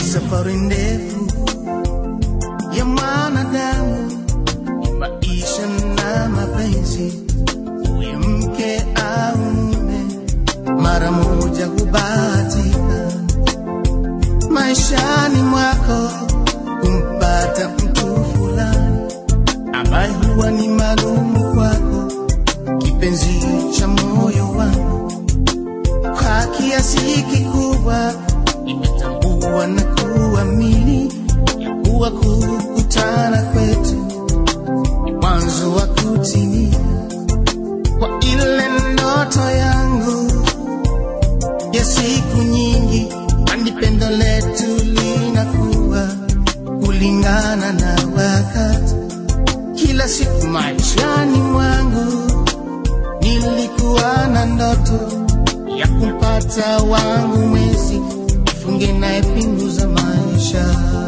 safari ndefu ya mwanadamu, ni maisha na mapenzi, uwe mke au mume, mara moja hubahatika maishani mwako kumpata mtu fulani ambaye huwa ni maalumu kwako, kipenzi cha moyo wangu. Kwa kiasi kikubwa nimetambua na kuamini ya kuwa kukutana kwetu ni mwanzo wa kutimia kwa ile ndoto yangu ya siku nyingi, kwani pendo letu linakuwa kulingana na wakati. Kila siku maishani mwangu nilikuwa na ndoto ya kumpata wangu mwezi, funge naye pingu za maisha.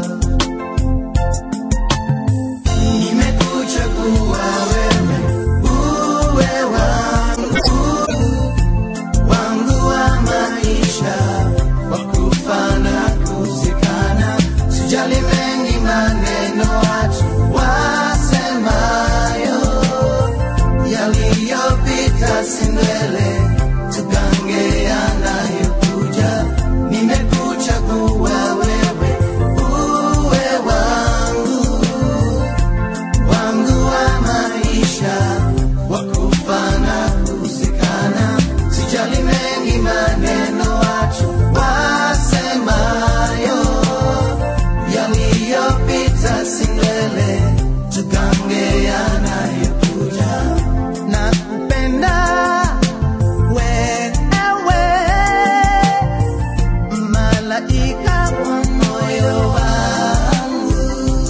Nimekuchagua wewe uwe wangu wangu wa maisha, wa kufa na kuzikana. Sijali mengi maneno watu wasemayo, yaliyopita si ndwele, tugange yanayokuja. Nimekuchagua wewe uwe wangu wangu wa maisha wa kufa na kuzikana. Sijali mengi maneno watu wasemayo, yaliyopita si ndwele, tugange yanayokuja. Nakupenda wewe, malaika wa moyo wangu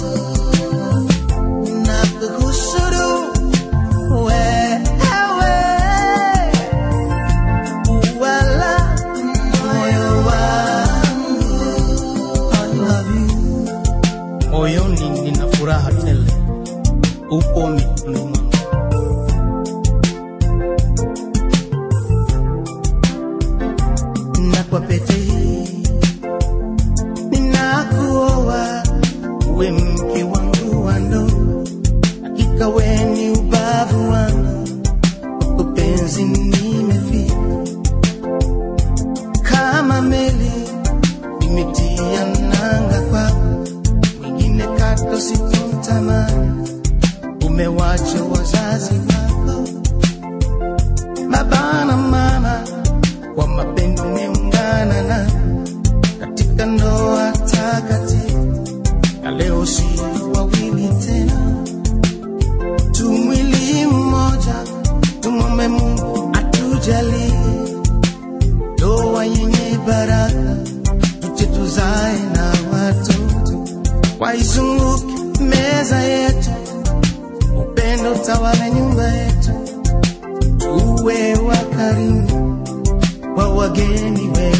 na kuhusuru wewe, wala moyo wangu. I love you. Moyoni nina furaha tele, upo mikononi mwangu. na kwa pete hii ninakuoa uwe mke wangu wa ndoa, hakika we ni ubavu wangu, kwako penzi nimefika kama meli nimetia nanga kwako, mwingine kato sikutamani, umewacha wazazi wako baba na mama kwa mapendo umeungana na katika ndoa takatifu, na leo si wawili tena, tu mwili mmoja. Tumwombe Mungu atujalie ndoa yenye baraka, tuje tuzae na watoto, waizunguke meza yetu, upendo tawale nyumba yetu, tuwe wakarimu wa wageni wetu.